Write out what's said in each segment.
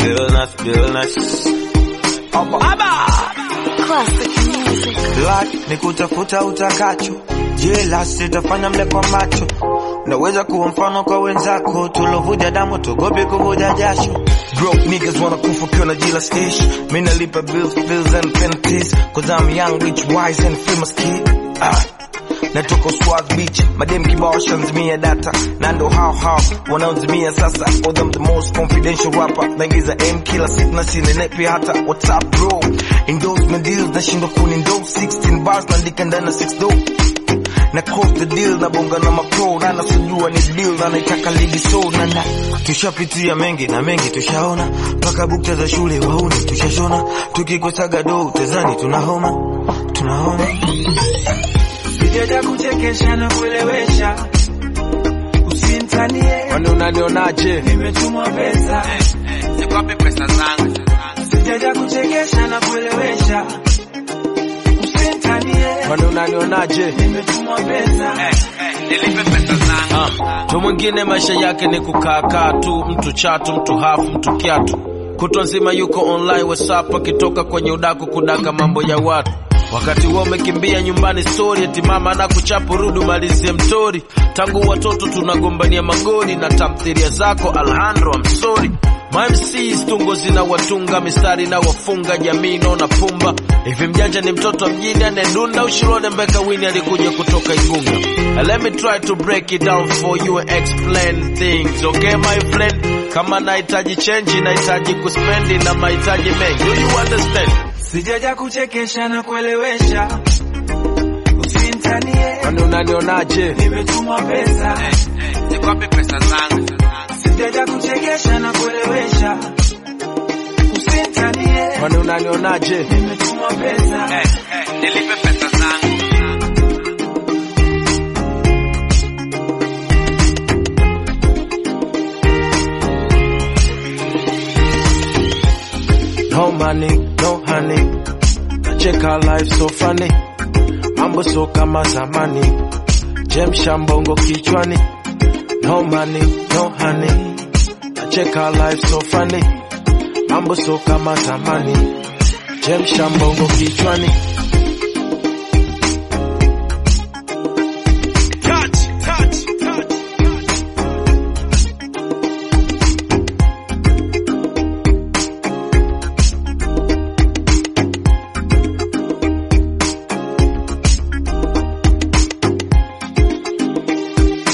Billnas, Billnas. Aba! Classic music. Black ni kutafuta utakacho, jela sitafanya mle kwa macho. Naweza kuwa mfano kwa wenzako, tulovuja damu tugopi kuvuja jasho. Broke niggas wanna kufa ukiwa na jila ish. Mimi nalipa bills, bills and penalties, cause I'm young, rich, wise and famous kid. Ah. Natoka Swag Beach, madem kibao shanzimia data na ndo hao hao wanaozimia sasa. For them the most confidential rapper, naingiza M kila siku na sinenepi hata WhatsApp bro. Endorsement deals nashindwa kunindose 16 bars naandika ndani ya 6 do na close the deal na bonga na mapro na nasujua ni deal na naitaka ligi so na na tushapitia mengi na mengi tushaona mpaka bukta za shule wauni tushashona tukikosaga do tezani tunahoma tunahoma Sijaja kuchekesha na kuelewesha, usimtanie, Kwani unanionaje? nimetumwa pesa. Sikuwapi pesa zangu. Sijaja kuchekesha na kuelewesha, usimtanie, Kwani unanionaje? nimetumwa pesa. Nilipe pesa zangu. Mtu mwingine maisha yake ni kukaakaa tu, mtu chatu, mtu hafu, mtu kiatu. Kutwa nzima yuko online WhatsApp akitoka kwenye udaku kudaka mambo ya watu. Wakati wewe umekimbia nyumbani story eti mama anakuchapa rudi umalizie mtori. Tangu watoto tunagombania magoli na tamthilia zako Alejandro I'm sorry. My MCs tungo zina watunga mistari na wafunga jamii naona pumba hivi mjanja ni mtoto wa mjini anedunda ushirone mbeka wini alikuja kutoka Igunga And let me try to break it down for you and explain things okay my friend kama nahitaji change nahitaji kuspendi na mahitaji mengi do you understand Sijaja kuchekesha na kuelewesha, usimtanie, kwani unanionaje nimetumwa pesa. sikuwapi pesa zangu Sijaja kuchekesha na kuelewesha, usimtanie, kwani unanionaje nimetumwa pesa. nilipe pesa zangu No money, no honey. Nacheka life so funny. Mambo so kama zamani. Jemsha mbongo kichwani. No money, no honey. Nacheka life so funny. Mambo so kama zamani. Jemsha mbongo kichwani. Touch, touch, touch.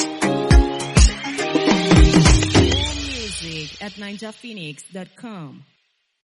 Music at ninjaphoenix.com.